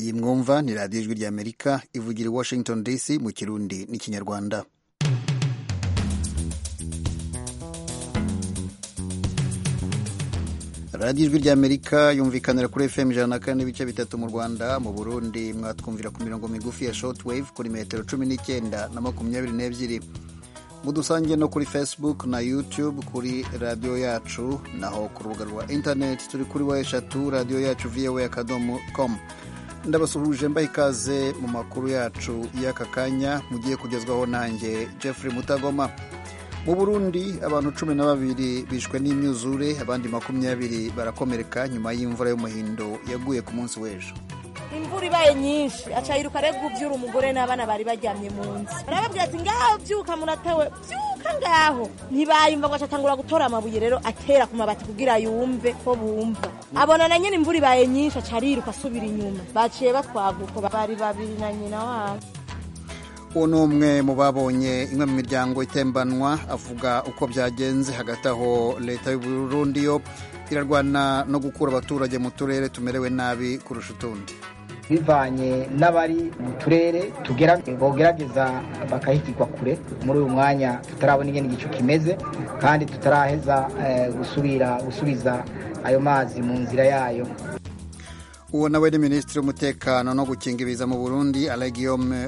iyi mwumva ni radiyo ijwi ry'amerika ivugira i washington dc mu kirundi n'ikinyarwanda radiyo ijwi ry'amerika yumvikanira kuri fm ijana na kane n'ibice bitatu mu rwanda mu burundi mwatwumvira ku mirongo migufi ya short wave kuri metero cumi n'icyenda na makumyabiri n'ebyiri mudusange no kuri facebook na youtube kuri radiyo yacu naho ku rubuga rwa internet turi kuri wa eshatu radiyo yacu voa akadomo com ndabasuhuje mbaha ikaze mu makuru yacu y'aka kanya mugiye kugezwaho nanjye jeffrey mutagoma mu burundi abantu cumi na babiri bishwe n'imyuzure abandi makumyabiri barakomereka nyuma y'imvura y'umuhindo yaguye ku munsi w'ejo imvura ibaye nyinshi aca yiruka rero gubyura umugore n'abana bari baryamye mu nzu barababwira ati ngaho byuka muratewe byuka ngaho ntibayumva ngo acatangura gutora amabuye rero atera ku mabati kugira yumve ko bumva abona na nyine imvura ibaye nyinshi aca ariruka asubira inyuma baciye batwaguko bari babiri na nyina wabo uwo ni umwe mu babonye imwe mu miryango itembanwa avuga uko byagenze hagati aho leta y'u Burundi yo irarwana no gukura abaturage mu turere tumerewe nabi kurusha utundi bivanye n'abari mu turere tugera bogerageza bakahigirwa kure muri uyu mwanya tutarabona ingene igicu kimeze kandi tutaraheza gusubira gusubiza ayo mazi mu nzira yayo uwo nawe ni minisitiri w'umutekano no gukinga ibiza mu burundi alegiyome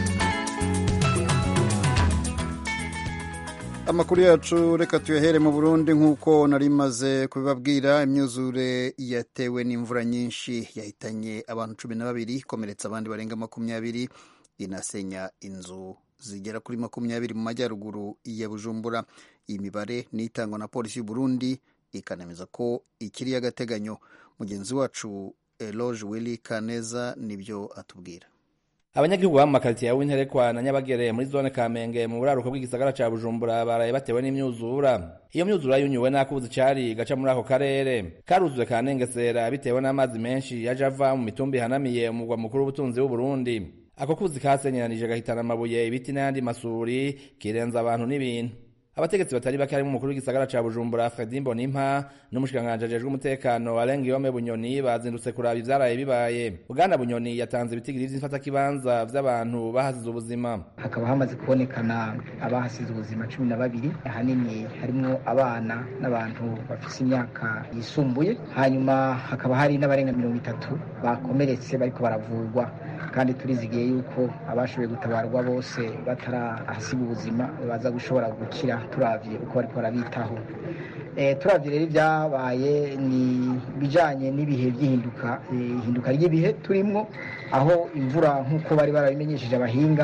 amakuru yacu reka tuyahere mu burundi nk'uko nari maze kubibabwira imyuzure yatewe n'imvura nyinshi yahitanye abantu cumi na babiri ikomeretsa abandi barenga makumyabiri inasenya inzu zigera kuri makumyabiri mu majyaruguru ya bujumbura iyi mibare ni itangwa na polisi y'u Burundi ikanemeza ko ikiri y'agateganyo mugenzi wacu eloge willy kaneza nibyo atubwira abanyagihugu ba mu makaritsiye ya winterekwa na nyabagere muri zone kamenge mu buraruko bw'igisagara ca bujumbura baraye batewe n'imyuzura iyo myuzura yunyuwe n'akuzi cari gaca muri ako karere karuzuye kanengesera bitewe n'amazi menshi yaje ava mu mitumba ihanamiye umugwa mukuru w'ubutunzi w'uburundi ako kuzi kasenyeranije gahitana amabuye ibiti n'ayandi masuri kirenza abantu n'ibintu abategetsi batari bake harimo umukuru w'igisagara ca bujumbura fredi mbonimpa n'umushikiranganji ajejwe umutekano arenga iyome bunyoni bazindutse kuraba ivyaraye bibaye bwana bunyoni yatanze ibitigiri vy'imfatakibanza vy'abantu bahasize ubuzima hakaba hamaze kubonekana abahasize ubuzima cumi na babiri ahanini harimwo abana n'abantu bafise imyaka yisumbuye hanyuma hakaba hari n'abarenga mirongo itatu bakomeretse bariko baravurwa kandi turizigiye yuko abashoboye gutabarwa bose batarahasiga ubuzima baza gushobora gukira turavye uko bariko barabitaho turavye rero ibyabaye ni bijanye n'ibihe by'ihinduka ihinduka ry'ibihe turimwo aho imvura nk'uko bari barabimenyesheje abahinga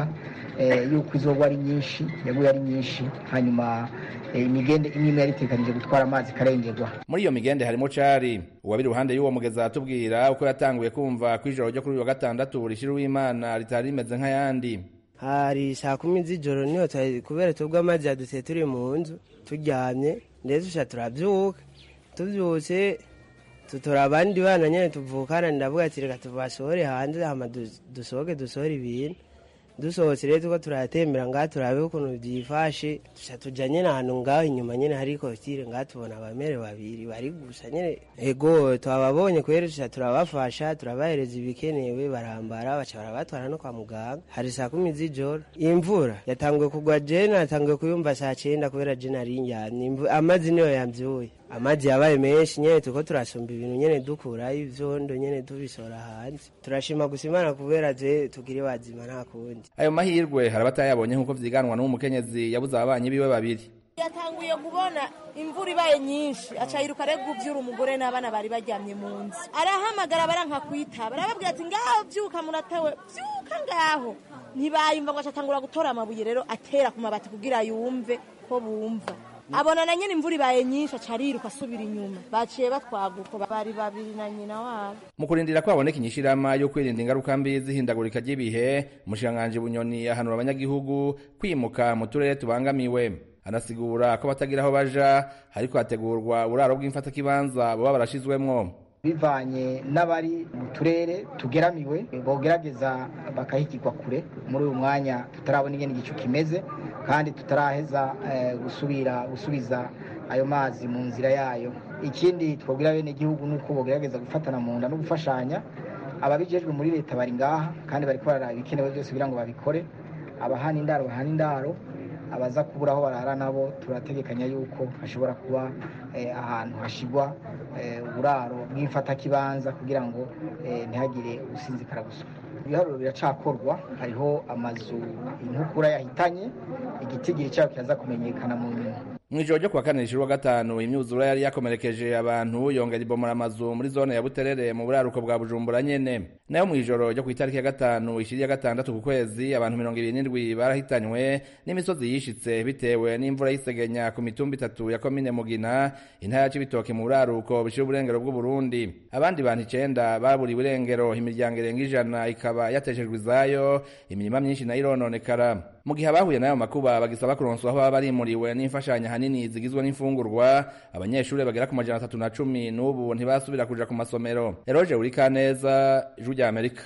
yuko izogwa ari nyinshi yaguye ari nyinshi hanyuma imigende imwe imwe yari itegekanije gutwara amazi ikarengerwa muri iyo migende harimo cari uwabiri iruhande y'uwo mugezi aratubwira uko yatanguye kumva ko ijoro ryo kuri uyu wa gatandatu rishira uw'imana ritari rimeze nk'ayandi hari saa kumi z'ijoro niho kubera tubwo amazi yadutse turi mu nzu turyamye ndetse tuca turabyuka tubyutse tutora abandi bana nyine tuvukana ndavuga ati reka tubasohore hanze hama dusohoke dusohore ibintu dusohotse rero tuko turatembera ngaha turabe ukuntu byifashe tuca tuja nyene ahantu ngaho inyuma nyene hari kotire ngaha tubona abamere babiri bari gusa nyene ego twababonye kubera tuca turabafasha turabahereza ibikenewe barambara baca barabatwara no kwa muganga hari saa kumi z'ijoro imvura yatanguye kugwa jene natanguye kuyumva saa cenda kubera jene ari ndyamye amazi niyo yamvyuye amazi yabaye menshi nyene tuko turasumba ibintu nyene dukurayo ivyondo nyene tubisora hanze turashima gusa imana kubera je tugire bazima nta kundi ayo mahirwe hari abatayabonye nk'uko vyiganwa n'umukenyezi yabuze ababanyi biwe babiri yatanguye kubona imvura ibaye nyinshi aca yiruka rero guvyura umugore n'abana bari baryamye mu nzu arahamagara baranka kwitaba arababwira ati ngaho vyuka muratewe vyuka ngaho ntibayumva ngo acatangura gutora amabuye rero atera ku mabati kugira yumve ko bumva abona na nyine imvura ibaye nyinshi aca ariruka asubira inyuma baciye batwaguko bari babiri na nyina wabo mu kurindira ko haboneka inyishirama yo kwirinda ingaruka mbi z'ihindagurika ry'ibihe umushikiranganji bunyoni ahanura abanyagihugu kwimuka mu turere tubangamiwe anasigura ko batagira aho baja hariko hategurwa uburaro bw'imfatakibanza boba barashizwemwo bivanye n'abari mu turere tugeramiwe bogerageza bakahigirwa kure muri uyu mwanya tutarabona ingene igicu kimeze kandi tutaraheza gusubira gusubiza ayo mazi mu nzira yayo ikindi twabwira bene igihugu ni uko bogerageza gufatana mu nda no gufashanya ababijejwe muri leta bari ngaha kandi bariko bararaba ibikenewe byose kugira ngo babikore abahana indaro bahana indaro abaza kubura aho barara nabo turategekanya yuko hashobora kuba ahantu hashigwa uburaro bw'imfatakibanza kugira ngo ntihagire usinzikara gusa ibiharuro biracakorwa hariho amazu inkukura yahitanye igitigiri cyabo kiraza kumenyekana mu nyuma mu ijoro ryo kuwa kane rishira wa gatanu imyuzura yari yakomerekeje abantu yongera ibomora amazu muri zone ya buterere mu buraruko bwa bujumbura nyene nayo mu ijoro ryo ku itariki ya gatanu ishiri ya gatandatu ku kwezi abantu mirongo ibiri n'indwi barahitanywe n'imisozi yishitse bitewe n'imvura y'isegenya ku mitumba itatu ya komine mugina intara ya cibitoke mu buraruko bishira uburengero bw'uburundi abandi bantu icenda baburiwe irengero imiryango irenga ijana ikaba yateshejwe izayo imirima myinshi nayo irononekara mu gihe abahuye n'ayo makuba bagisaba kuronswa aho baba barimuriwe n'imfashanyo ahanini zigizwe n'imfungurwa abanyeshuri bagera ku majana atatu na cumi n'ubu ntibasubira kuja ku masomero eroje urikaneza ijwi rya amerika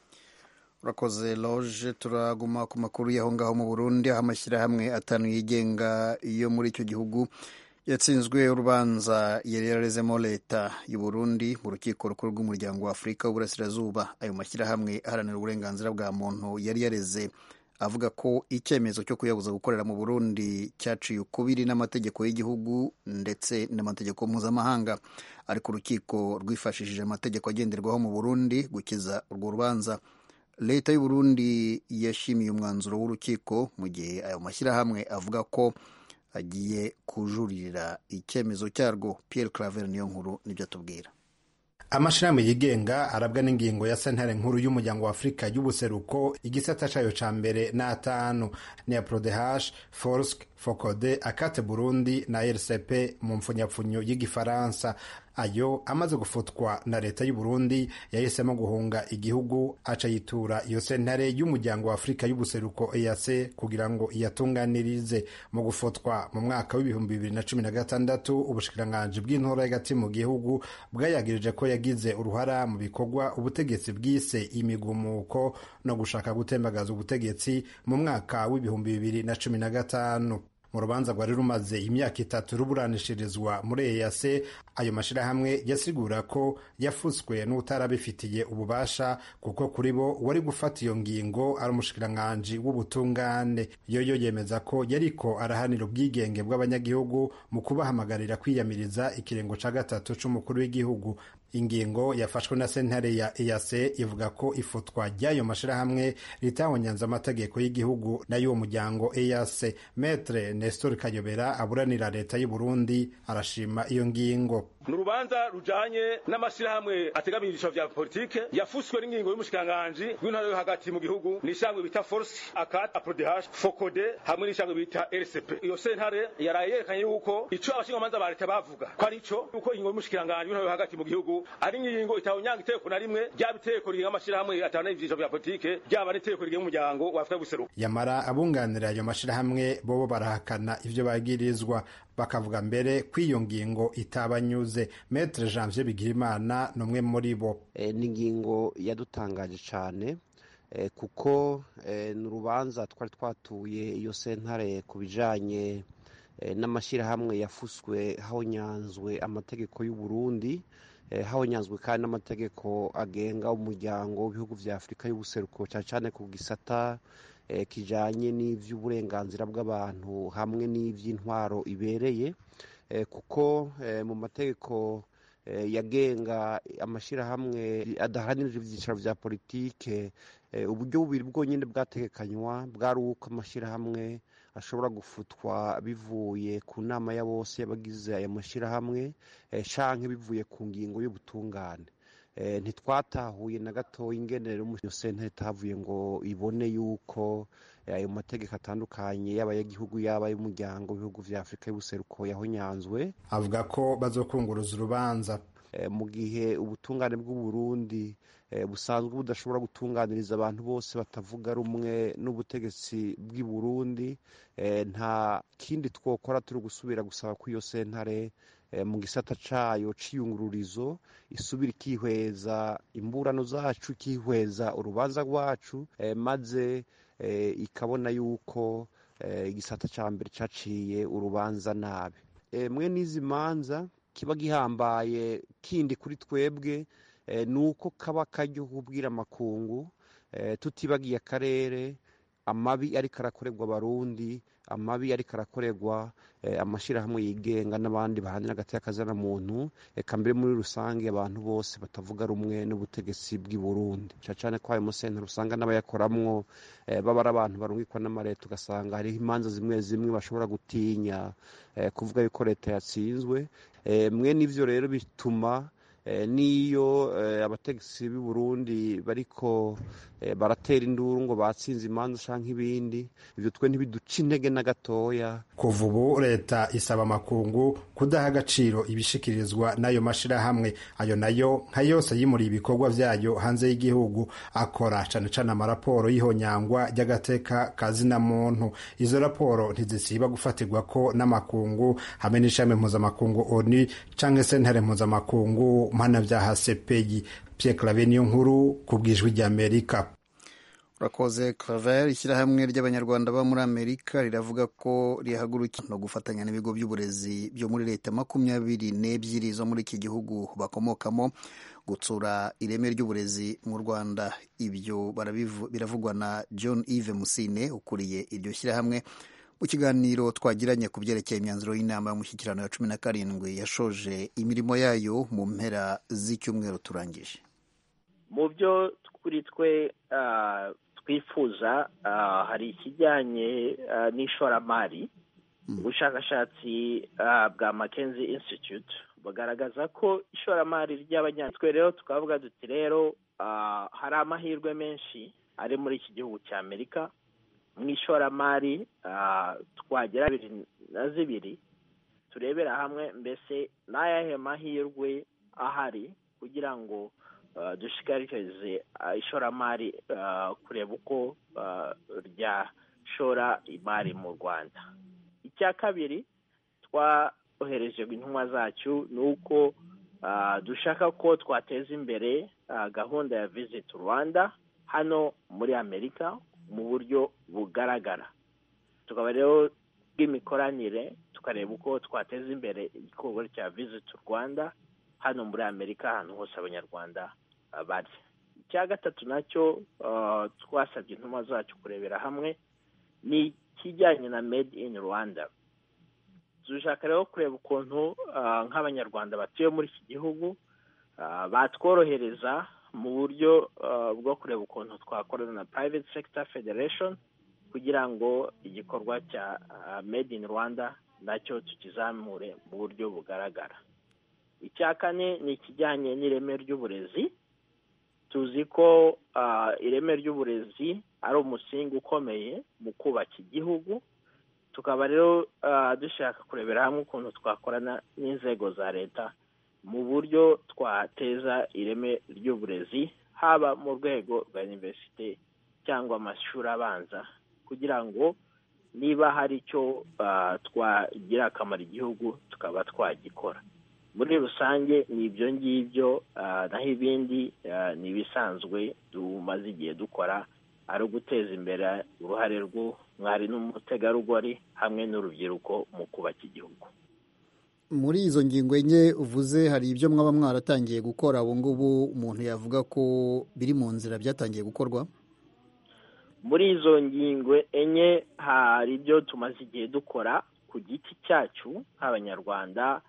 urakoze loje turaguma ku makuru y'aho ngaho mu burundi aho amashyirahamwe atanu yigenga yo muri icyo gihugu yatsinzwe urubanza yari yararezemo leta y'u Burundi mu rukiko rukuru rw'umuryango wa afurika w'uburasirazuba ayo mashyirahamwe aharanira uburenganzira bwa muntu yari yareze avuga ko icyemezo cyo kuyabuza gukorera mu burundi cyaciye ukubiri n'amategeko y'igihugu ndetse n'amategeko mpuzamahanga ariko urukiko rwifashishije amategeko agenderwaho mu burundi gukiza urwo rubanza leta y'u Burundi yashimiye umwanzuro w'urukiko mu gihe ayo mashyirahamwe avuga ko agiye kujuririra icyemezo cyarwo Pierre Claver niyo nkuru nibyo atubwira amashirahamwe yigenga arabwa n'ingingo ya sentare nkuru y'umuryango wa afurika y'ubuseruko igisata cayo ca mbere n'atanu ni ya prodehash forsk focode akate burundi na rcp mu mpfunyapfunyo y'igifaransa ayo amaze gufutwa na leta y'u Burundi yahisemo guhunga igihugu aca yitura iyo sentare y'umuryango wa afurika y'ubuseruko EAC kugira ngo iyatunganirize mu gufutwa mu mwaka w'ibihumbi bibiri na cumi na gatandatu ubushikiranganji bw'intora y'agati mu gihugu bwayagirije ko yagize uruhara mu bikorwa ubutegetsi bwise imigumuko no gushaka gutembagaza ubutegetsi mu mwaka w'ibihumbi bibiri na cumi na gatanu mu rubanza rwari rumaze imyaka itatu ruburanishirizwa muri eyase ayo mashyirahamwe yasigura ko yafutswe n'utarabifitiye ububasha kuko kuri bo wari gufata iyo ngingo ari umushikiranganji w'ubutungane yoyo yemeza ko yariko arahanira ubwigenge bw'abanyagihugu mu kubahamagarira kwiyamiriza ikirengo ca gatatu c'umukuru w'igihugu ingingo yafashwe na sentare ya EAC ivuga ko ifutwa ry'ayo mashirahamwe ritahonyanze amategeko y'igihugu n'ay'uwo muryango EAC Maître Nestor Kayobera aburanira leta y'u Burundi arashima iyo ngingo ni urubanza rujanye n'amashirahamwe ategamiye ibyiciro vya politike yafuswe n'ingingo y'umushikiranganji w'intara yo hagati mu gihugu n'ishangwe bita force akat aprodh fokode hamwe n'ishangwe bita rcp iyo sentare yaraye yerekanye yuko ico abashingamanza ba leta bavuga ko ari ico yuko ingingo y'umushikiranganji w'intara yo hagati mu gihugu ari ingingo itawunyanga iteko na rimwe ryaba iteko rigenga amashirahamwe atana ivyiciro vya politike ryaba n'iteko rigenga umuryango wa afurika y'ubuseruko yamara abunganira ayo mashirahamwe bobo barahakana ivyo bagirizwa bakavuga mbere ko iyo ngingo itabanyuze metre janvier bigirimana ni umwe muri bo e, ni ingingo yadutangaje cyane e, kuko e, ni urubanza twari twatuye iyo sentare ku bijanye e, n'amashyirahamwe yafuswe hahonyanzwe amategeko y'u Burundi e, hahonyanzwe kandi n'amategeko agenga umuryango w'ibihugu vya afurika y'ubuseruko cyane cyane ku gisata kijanye n'ivy'uburenganzira bw'abantu hamwe n'ivy'intwaro ibereye kuko mu mategeko yagenga amashyirahamwe adaharanira ibyicaro vya politike uburyo bubiri bwonyine bwategekanywa bwari uko amashyirahamwe ashobora gufutwa bivuye ku nama ya bose y'abagize aya mashyirahamwe canke bivuye ku ngingo y'ubutungane ntitwatahuye na gatoya ingenero iyo sentare itavuye ngo ibone yuko ayo mategeko atandukanye yaba ay'igihugu yaba ay'umuryango w'ibihugu vya afurika y'ubuseruko yahonyanzwe avuga ko bazokunguruza urubanza mu gihe ubutungane bw'uburundi busanzwe budashobora gutunganiriza abantu bose batavuga rumwe n'ubutegetsi bw'i burundi nta kindi twokora turi gusubira gusaba ko iyo sentare mu gisata cayo c'iyungururizo isubira ikihweza imburano zacu ikihweza urubanza rwacu maze ikabona yuko igisata ca mbere caciye urubanza nabi mwe n'izi manza kiba gihambaye kindi kuri twebwe ni uko kaba kajya kubwira amakungu tutibagiye akarere amabi ariko arakorerwa abarundi amabi ariko arakorerwa amashyirahamwe yigenga n'abandi bahanira hagati y'akazana muntu reka mbere muri rusange abantu bose batavuga rumwe n'ubutegetsi bw'i Burundi cyane ko ayo musentero usanga n'abayakoramwo baba ari abantu barungikwa n'amareta ugasanga hariho imanza zimwe zimwe bashobora gutinya kuvuga yuko leta yatsinzwe mwe n'ivyo rero bituma n'iyo abategetsi b'i Burundi bariko baratera induru ngo batsinze imanza canke ibindi ivyo twe ntibiduca intege na gatoya kuva ubu leta isaba amakungu kudaha agaciro ibishikirizwa n'ayo mashirahamwe ayo nayo nka yose yimuriye ibikorwa vyayo hanze y'igihugu akora cane cane amaraporo y'ihonyangwa ry'agateka kazina muntu izo raporo ntizisiba gufatirwako n'amakungu hamwe n'ishami mpuzamakungu onu canke sentare mpuzamakungu mpanavyaha sepeyi Pierre Claver niyo nkuru ku bwijwi ry'Amerika urakoze Claver ishyirahamwe ry'abanyarwanda baba muri Amerika riravuga ko rihagurukiye no gufatanya n'ibigo by'uburezi byo muri leta makumyabiri n'ebyiri zo muri iki gihugu bakomokamo gutsura ireme ry'uburezi mu Rwanda ibyo biravugwa na John Yves Musine ukuriye iryo shyirahamwe mu kiganiro twagiranye ku byerekeye imyanzuro y'inama y'umushyikirano ya cumi na karindwi yashoje imirimo yayo mu mpera z'icyumweru turangije mu byo kuri twe twifuza hari ikijyanye n'ishoramari ubushakashatsi bwa Mackenzie Institute bugaragaza ko ishoramari ry'abanyatwe rero tukavuga duti rero hari amahirwe menshi ari muri iki gihugu cya amerika mu ishoramari twagera bibiri na zibiri turebera hamwe mbese n'ayahe mahirwe ahari kugira ngo dushishikarize ishoramari kureba uko ryashora imari mu rwanda icya kabiri twohereje intumwa zacu ni uko dushaka ko twateza imbere gahunda ya visit rwanda hano muri amerika mu buryo bugaragara tukaba rero bw'imikoranire tukareba uko twateza imbere igikorwa cya visit rwanda hano muri amerika ahantu hose abanyarwanda bari icya gatatu nacyo twasabye intumwa zacu kurebera hamwe ni ikijyanye na made in rwanda dushaka rero kureba ukuntu nk'abanyarwanda batuye muri iki gihugu batworohereza mu buryo bwo kureba ukuntu twakorana na private sector federation kugira ngo igikorwa cya made in rwanda nacyo tukizamure mu buryo bugaragara icya kane ni ikijyanye n'ireme ry'uburezi tuzi ko ireme ry'uburezi ari umusingi ukomeye mu kubaka igihugu tukaba rero dushaka kurebera hamwe ukuntu twakorana n'inzego za leta mu buryo twateza ireme ry'uburezi haba mu rwego rwa iniverisite cyangwa amashuri abanza kugira ngo niba hari icyo twagira akamaro igihugu tukaba twagikora muri rusange ni ibyo ngibyo naho ibindi ni ibisanzwe tumaze igihe dukora ari uguteza imbere uruhare rw'umwari n'umutegarugori hamwe n'urubyiruko mu kubaka igihugu muri izo ngingo enye uvuze hari ibyo mwaba mwaratangiye gukora ubu ngubu umuntu yavuga ko biri mu nzira byatangiye gukorwa muri izo ngingo enye hari ibyo tumaze igihe dukora ku giti cyacu nk'abanyarwanda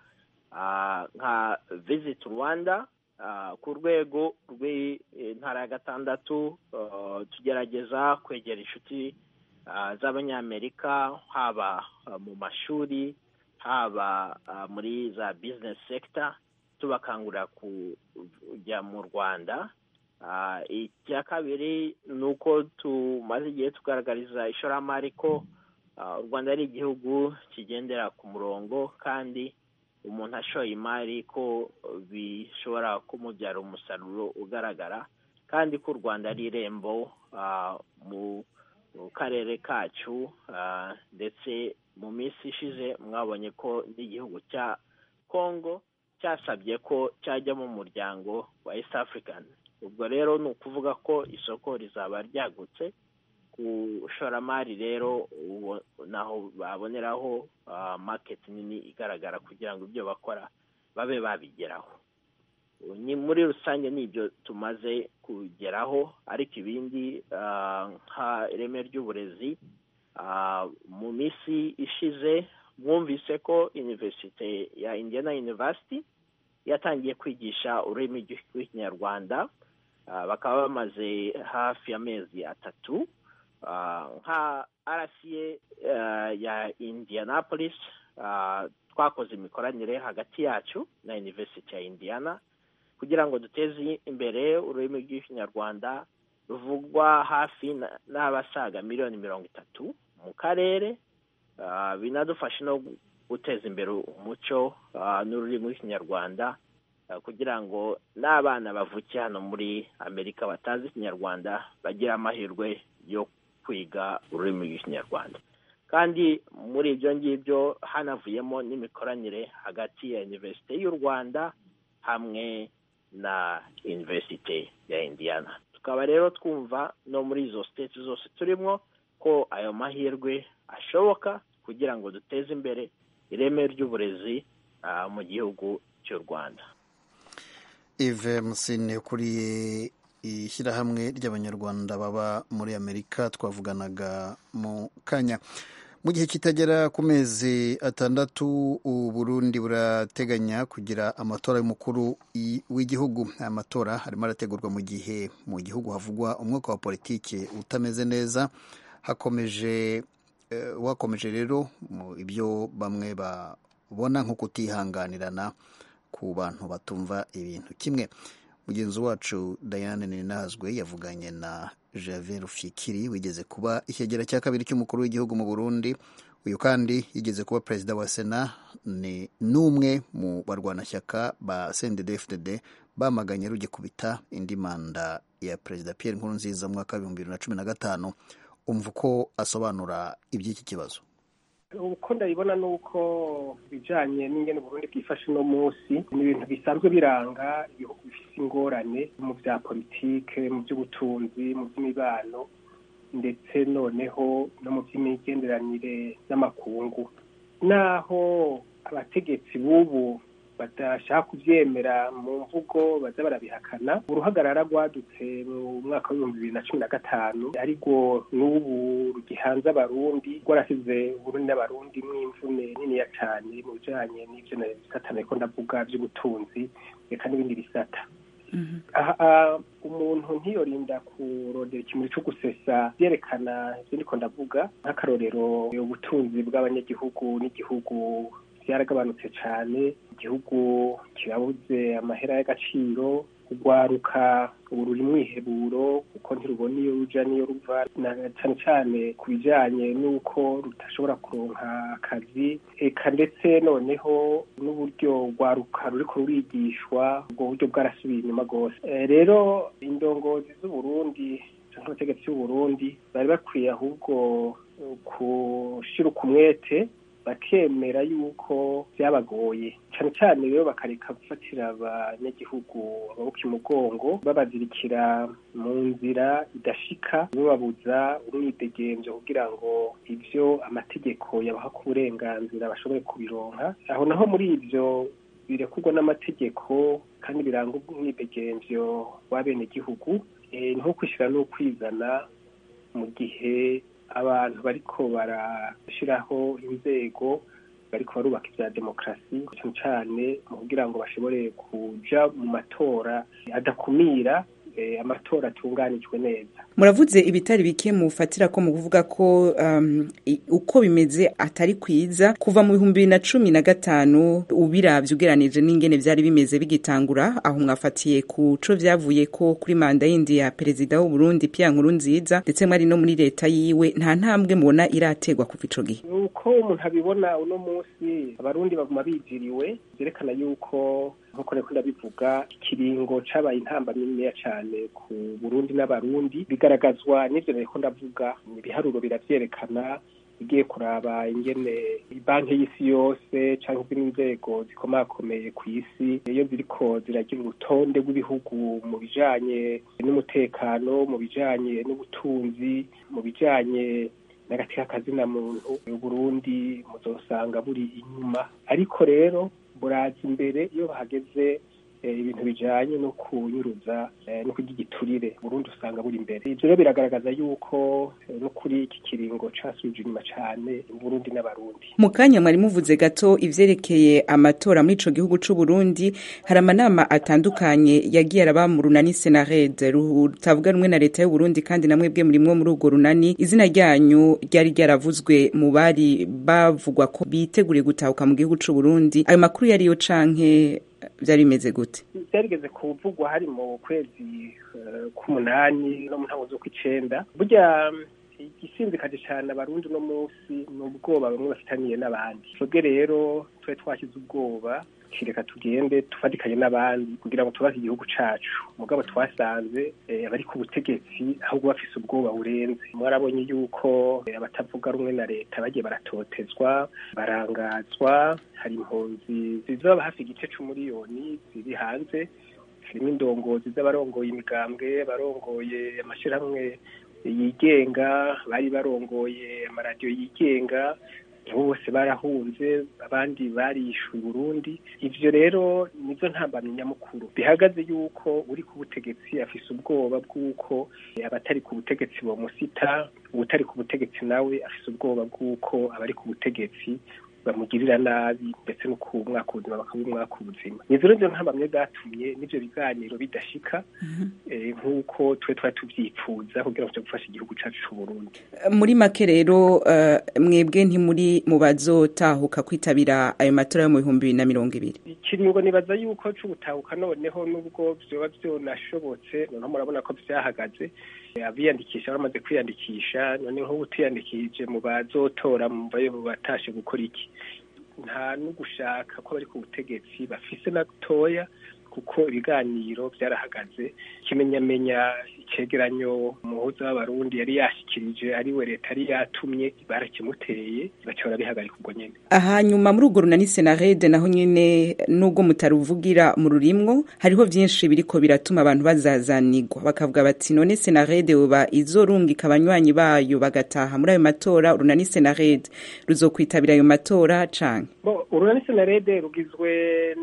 nka visit rwanda ku rwego rw'intara ya gatandatu tugerageza kwegera inshuti z'abanyamerika haba mu mashuri haba muri za bizinesi sekita tubakangurira kujya mu rwanda icya kabiri ni uko tumaze igihe tugaragariza ishoramari ko u rwanda ari igihugu kigendera ku murongo kandi umuntu ashoye imari ko bishobora kumubyara umusaruro ugaragara kandi ko u rwanda ari irembo mu karere kacu ndetse mu minsi ishize mwabonye ko n'igihugu cya congo cyasabye ko cyajya mu muryango wa east african ubwo rero ni ukuvuga ko isoko rizaba ryagutse ku ishoramari rero naho baboneraho maketi nini igaragara kugira ngo ibyo bakora babe babigeraho ni muri rusange nibyo tumaze kugeraho ariko ibindi nka ireme ry'uburezi mu minsi ishize mwumvise ko iniverisite ya indiana university yatangiye kwigisha ururimi rw'ikinyarwanda bakaba bamaze hafi y'amezi atatu nka rca ya indianapolis twakoze imikoranire hagati yacu na university ya indiana kugira ngo duteze imbere ururimi rw'ikinyarwanda ruvugwa hafi n'abasaga miliyoni mirongo itatu mu karere binadufasha no guteza imbere umuco n'ururimi rw'ikinyarwanda kugira ngo n'abana bavukiye hano muri amerika batazi ikinyarwanda bagire amahirwe yo kwiga ururimi rw'ikinyarwanda kandi muri ibyo ngibyo hanavuyemo n'imikoranire hagati ya iniverisite y'u rwanda hamwe na iniverisite ya indiana tukaba rero twumva no muri izo siteti zose turimo ko ayo mahirwe ashoboka kugira ngo duteze imbere ireme ry'uburezi mu gihugu cy'u rwanda ive musine ukuriye ishyirahamwe ry'abanyarwanda baba muri amerika twavuganaga mu kanya mu gihe kitagera ku mezi atandatu uburundi burateganya kugira amatora y'umukuru w'igihugu aya matora arimo arategurwa mu gihe mu gihugu havugwa umwuka wa politiki utameze neza hakomeje wakomeje rero ibyo bamwe babona nko kutihanganirana ku bantu batumva ibintu kimwe mugenzi wacu Diane Ninazwe yavuganye na Javier Fikiri wigeze kuba ikigera cya kabiri cy'umukuru w'igihugu mu Burundi uyu kandi yigeze kuba perezida wa sena ni n'umwe mu barwanashyaka ba CNDD-FDD bamaganye rugikubita indi manda ya perezida Pierre Nkurunziza mu mwaka w'ibihumbi bibiri na cumi na gatanu umva uko asobanura iby'iki kibazo uko ndabibona ni uko ibijyanye n'ingene Burundi bwifashe uno munsi ni ibintu bisanzwe biranga ibihugu bifite ingorane mu bya politike mu by'ubutunzi mu by'imibano ndetse noneho no mu by'imigenderanire n'amakungu naho abategetsi b'ubu badashaka kubyemera mu mvugo baza barabihakana uruhagarara rwadutse mu mwaka w'ibihumbi bibiri na cumi na gatanu ariko n'ubu rugihanze abarundi rwarasize uburundi n'abarundi mw'imvune niniya cyane mu bijanye n'ivyo bisata nariko ndavuga vy'ubutunzi reka n'ibindi bisata umuntu ntiyorinda kurondera ikintu cyo gusesa byerekana ibyo ndiko ndavuga nk'akarorero ubutunzi bw'abanyagihugu n'igihugu byaragabanutse cyane igihugu kirabuze amahera y'agaciro urwaruka ubu ruri mwiheburo kuko ntirubona iyo ruja n'iyo ruva cyane cyane ku bijyanye n'uko rudashobora kuronka akazi eka ndetse noneho n'uburyo rwaruka ruriko rurigishwa ubwo buryo bwarasubiye inyuma rwose rero indongozi z'uburundi cyangwa abategetsi b'uburundi bari bakwiye ahubwo gushyira ukumwete bakemera yuko byabagoye cyane cyane rero bakareka gufatira abanyagihugu amaboko umugongo babazirikira mu nzira idashika bababuza umwidegemvyo kugira ngo ivyo amategeko yabaha ku burenganzira bashobore kubironka aho naho muri ivyo birekurwa n'amategeko kandi biranga umwidegemvyo w'abenegihugu nko kwishyira n'ukwizana mu gihe abantu bariko barashiraho inzego bariko barubaka ivya demokarasi cyane cyane mu kugira ngo bashobore kuja mu matora adakumira amatora atunganijwe neza muravuze ibitari bike mufatira ko mu kuvuga ko um, uko bimeze atari kwiza kuva mu bihumbi bibiri na cumi na gatanu ubiravye ugeranije n'ingene vyari bimeze bigitangura aho mwafatiye ku co vyavuye ko kuri manda yindi ya perezida w'uburundi Pierre Nkurunziza ndetse mwari no muri leta yiwe nta ntambwe mubona irategwa kuva ico gihe uko umuntu abibona uno munsi abarundi baguma bijiriwe vyerekana yuko nkuko reko ndabivuga ikiringo cabaye intamba niniya cane ku burundi n'abarundi bigaragazwa n'ivyo reko ndavuga ibiharuro biravyerekana igiye kuraba ingene banki y'isi yose canke izindi nzego zikomakomeye ku isi iyo ziriko ziragira urutonde rw'ibihugu mu bijanye n'umutekano mu bijanye n'ubutunzi mu bijanye n'agati k'akazina muntu uburundi muzosanga buri inyuma ariko rero buraza imbere iyo bahageze ibintu bijanye no kunyuruza no kurya igiturire Burundi usanga buri imbere ivyo rero biragaragaza yuko no kuri iki kiringo casubije inyuma cane Burundi n'abarundi mu kanya mwari muvuze gato ivyerekeye amatora muri ico gihugu c'u Burundi hari amanama atandukanye yagiye araba mu runani Senared rutavuga rumwe na leta y'u Burundi kandi namwe bwe murimwo muri urwo runani izina ryanyu ryari ryaravuzwe mu bari bavugwa ko biteguriye gutahuka mu gihugu c'u Burundi ayo makuru yariyo canke byari bimeze gute byarigeze kuvugwa hari mu kwezi k'umunani no mu ntango z'ukw'icenda burya igisinzikaje cyane abarundi uno munsi ni ubwoba bamwe bafitaniye n'abandi twebwe rero tube twashyize ubwoba reka tugende tufatikanye n'abandi kugira ngo tubaze igihugu cacu mugabo twasanze abari ku butegetsi ahubwo bafise ubwoba burenze mwarabonye yuko abatavuga rumwe na leta bagiye baratotezwa barangazwa hari impunzi zizaba hafi igice c'umuriyoni ziri hanze harimo indongozi z'abarongoye imigambwe abarongoye amashirahamwe yigenga bari barongoye amaradiyo yigenga bose barahunze abandi barishuye Burundi ivyo rero nizo ntambamye nyamukuru bihagaze yuko uri ku butegetsi afise ubwoba bw'uko abatari ku butegetsi bomusita uwutari ku butegetsi nawe afise ubwoba bw'uko abari ku butegetsi bamugirira nabi ndetse no ku mwaka ubuzima bakaba umwaka ubuzima nizo rero ntambamye bwatumye n'ivyo biganiro bidashika nk'uko twe twari tuvyipfuza kugira ngo gufasha igihugu cacu c'uburundi muri make rero mwebwe ntimuri mu bazotahuka kwitabira ayo matora yo mu bihumbi bibiri na mirongo ibiri ikiringo nibaza yuko c'ubutahuka noneho n'ubwo vyoba vyonashobotse noneho murabona ko vyahagaze abiyandikisha bamaze kwiyandikisha none nk'ubu tuyandikije mu bazotora mumvayo batashe gukora iki nta no gushaka ko bari ku butegetsi bafise na toya kuko ibiganiro byarahagaze ikimenyamenya icegeranyo umuhuza w'abarundi yari yashikirije ariwe leta yari yatumye barakimuteye baca barabihagarika ubwo nyene hanyuma muri urwo runani senarede naho nyene nubwo mutaruvugira mu rurimwo hariho vyinshi biriko biratuma abantu bazazanigwa bakavuga bati none senarede uba izorungika abanywanyi bayo bagataha muri ayo matora urunani senarede ruzokwitabira ayo matora canke urunani senarede rugizwe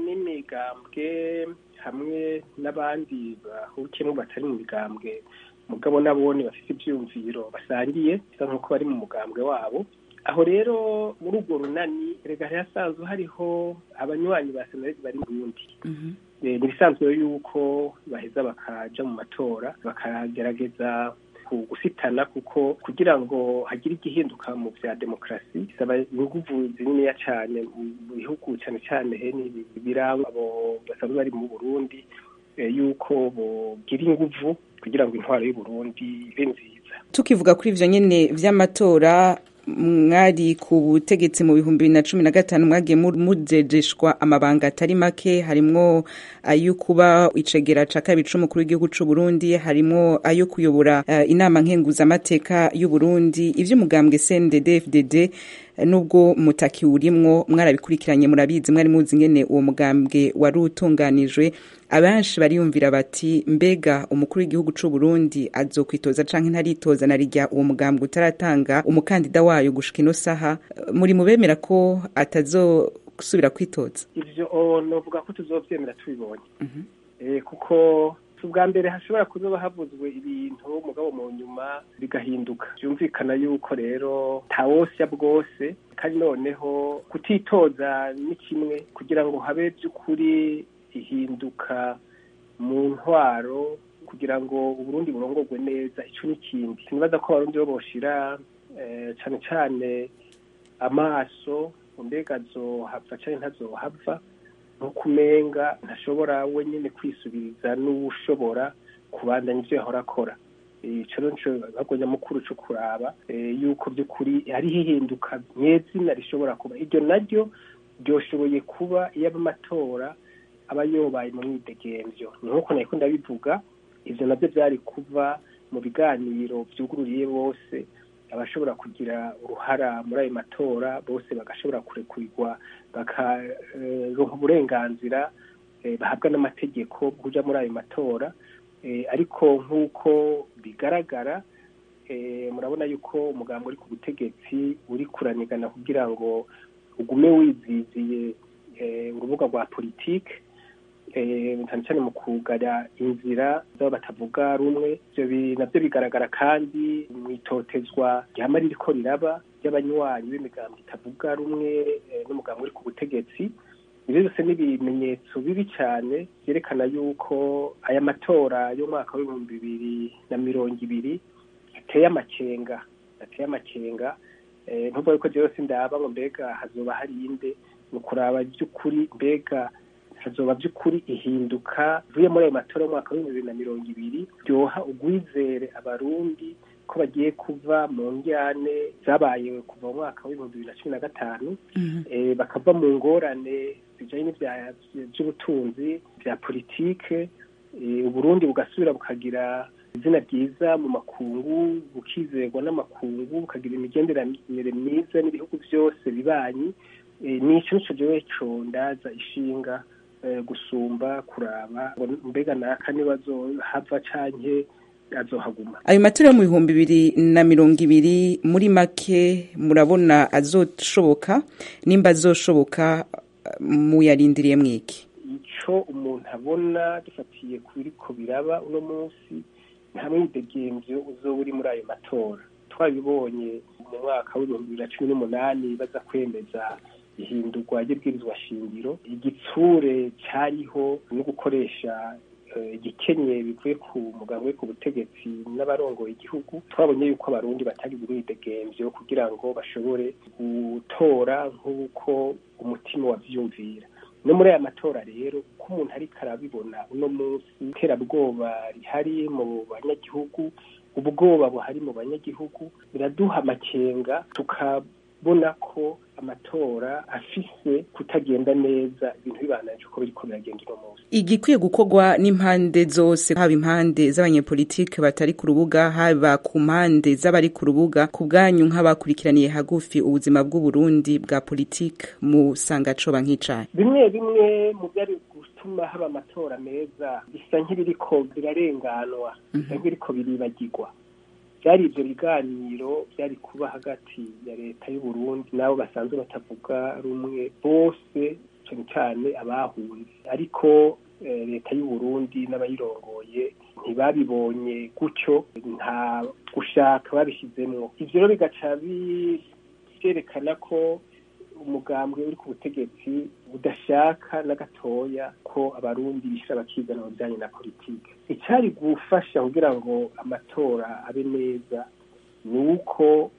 n'imigambwe hamwe n'abandi bahukiyemo batari mu migambwe mugabo nabone bafite ibyiyumviro basangiye bisa nk'uko bari mu mugambwe wabo aho rero muri urwo runani rega hasanzwe hariho abanywanyi ba senarede bari mu burundi ni ibisanzwe yuko baheza bakaja mu matora bakagerageza gusitana kuko kugira ngo hagire igihinduka mu vya demokarasi bisaba inguvu zininiya cane mu bihugu cane cane hene biranga abo basanzwe bari mu burundi yuko bogira inguvu kugira ngo intwaro y'uburundi ibe nziza tukivuga kuri ivyo nyene vy'amatora mwari ku butegetsi mu bihumbi bibiri na cumi na gatanu mwagiye mujejeshwa amabanga atari make harimwo ayo kuba icegera ca kabiri c'umukuru w'igihugu c'u Burundi harimwo ayo kuyobora uh, inama nkenguzamateka y'u Burundi ivy'umugambwe CNDD FDD nubwo mutaki urimwo mwarabikurikiranye murabizi mwari muzi ngene uwo mugambwe wari utunganijwe abenshi bariyumvira bati mbega umukuru w'igihugu c'u Burundi azokwitoza canke ntaritoza na rijya uwo mugambwe utaratanga umukandida wayo gushika ino saha muri mubemera ko atazosubira kwitoza ivyo novuga ko tuzovyemera tubibonye kuko ubwa mbere hashobora kuzoba havuzwe ibintu mugabo mu nyuma bigahinduka byumvikana yuko rero ntawosya bwose kandi noneho kutitoza ni kimwe kugira ngo habe by'ukuri ihinduka mu ntwaro kugira ngo uburundi burongorwe neza ico n'ikindi sinibaza ko abarundi bo boshira cane cane amaso mbega azohava canke ntazohava nkuko umenga ntashobora wenyine kwisubiriza n'uwushobora kubandanya ivyo yahora akora ico rero nico gikorwa nyamukuru co kuraba yuko by'ukuri hariho ihinduka nyezina rishobora kuba iryo naryo ryoshoboye kuba iyo amatora aba yobaye mu mwidegemvyo ni nk'uko nariko ndabivuga ivyo navyo vyari kuva mu biganiro vyugururiye bose abashobora kugira uruhara muri ayo matora bose bagashobora kurekurirwa bakaronka uburenganzira bahabwa n'amategeko kuja muri ayo matora ariko nk'uko bigaragara murabona yuko umugambi uri ku butegetsi uri kuranigana kugira ngo ugume wiziziye urubuga rwa politike cyane cyane mu kugara inzira z'abo batavuga rumwe ibyo nabyo bigaragara kandi mu itotezwa rihama ririko riraba ry'abanywanyi b'imigambi itavuga rumwe n'umugambi uri ku butegetsi ibyo byose ni ibimenyetso bibi cyane byerekana yuko aya matora y'umwaka w'ibihumbi bibiri na mirongo ibiri ateye amakenga ateye amakenga ntuvuga yuko byose ndaba ngo mbega hazoba hari inde ni ukuraba by'ukuri mbega hazoba by'ukuri ihinduka vuye muri ayo matora y'umwaka w'ibihumbi bibiri na mirongo ibiri byoha ugwizere abarundi ko bagiye kuva mu njyane zabaye kuva mu mwaka w'ibihumbi bibiri na cumi na gatanu bakava mu ngorane bijanye by'ubutunzi bya politike uburundi bugasubira bukagira izina ryiza mu makungu bukizerwa n'amakungu bukagira imigenderanire myiza n'ibihugu byose bibanyi nico nico jewe co ndaza ishinga gusumba kuraba mbega naka nibazohava canke azohaguma ayo matora yo mu bihumbi bibiri na mirongo ibiri muri make murabona azoshoboka nimba azoshoboka muyarindiriye mwiki ico umuntu abona dufatiye kubiriko biraba uno munsi nta mwidegemvyo uzoba uri muri ayo matora twabibonye mu mwaka w'ibihumbi bibiri na cumi n'umunani baza kwemeza ihindurwa ry'ibwirizwa shingiro igitsure cyariho no gukoresha igikenye bivuye ku muganga we ku butegetsi n'abarongoye igihugu twabonye yuko abarundi batari buridegemvyo kugira ngo bashobore gutora nk'uko umutima wavyumvira no muri aya matora rero ko umuntu ariko arabibona uno munsi iterabwoba rihari mu banyagihugu ubwoba buhari mu banyagihugu biraduha amakenga tukabona ko amatora afise kutagenda neza ibintu bibananje uko biriko biragenda uno munsi igikwiye gukorwa n'impande zose haba impande z'abanyepolitike batari ku rubuga haba ku mpande z'abari ku rubuga ku bwanyu nk'abakurikiraniye hagufi ubuzima bw'uburundi bwa politike musanga coba nk'icayi bimwe bimwe mu byari gutuma haba amatora meza bisa nk'ibiriko birarenganwa bisa nk'ibiriko biribagirwa byari ibyo biganiro byari kuba hagati ya leta y'uburundi n'abo basanzwe batavuga rumwe bose cyane cyane abahunze ariko leta y'uburundi n'abayirongoye ntibabibonye gutyo nta gushaka babishyizemo ibyo rero bigaca byerekana ko umugambwe uri ku butegetsi budashaka na gatoya ko abarundi bishira bakigana mu bijyanye na politiki icyari gufasha kugira ngo amatora abe neza ni uko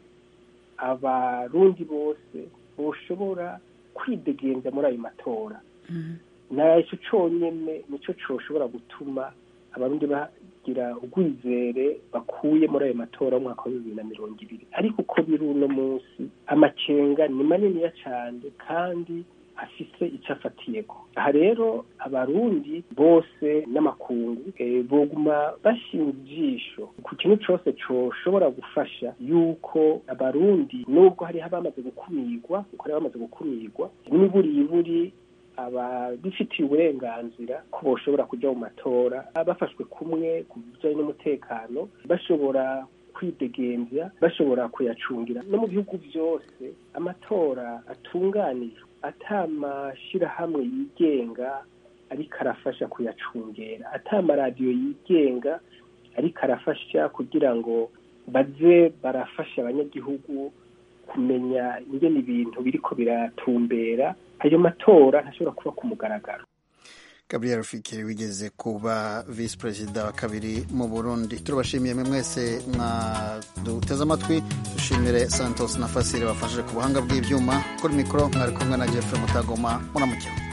abarundi bose boshobora kwidegenza muri ayo matora icyo cyonyine nicyo cyoshobora gutuma abarundi bagira ubwizere bakuye muri ayo matora y'umwaka wa bibiri na mirongo ibiri ariko uko biri uno munsi amakenga ni maniniya cyane kandi afise icyo afatiyeko aha rero abarundi bose n'amakungu boguma bashinga ijisho ku kintu cyose coshobora gufasha yuko abarundi nubwo hariho abamaze gukumirwa kuko hariho abamaze gukumirwa n'imiburiburi ababifitiye uburenganzira ko boshobora kujya mu matora bafashwe kumwe ku bijyanye n'umutekano bashobora kwidegembya bashobora kuyacungira no mu bihugu byose amatora atunganijwe atamashyirahamwe yigenga ariko arafasha kuyacungera atamaradiyo yigenga ariko arafasha kugira ngo baze barafasha abanyagihugu kumenya ingene ibintu biriko biratumbera ayo matora ntashobora kuba ku mugaragaro gabriel fikiri wigeze kuba visi perezida wa kabiri mu burundi turabashimiye mwe mwese mwaduteze amatwi dushimire santos na fasire bafashije ku buhanga bw'ibyuma kuri mikoro mwari kumwe na jeffrey mutagoma muramukira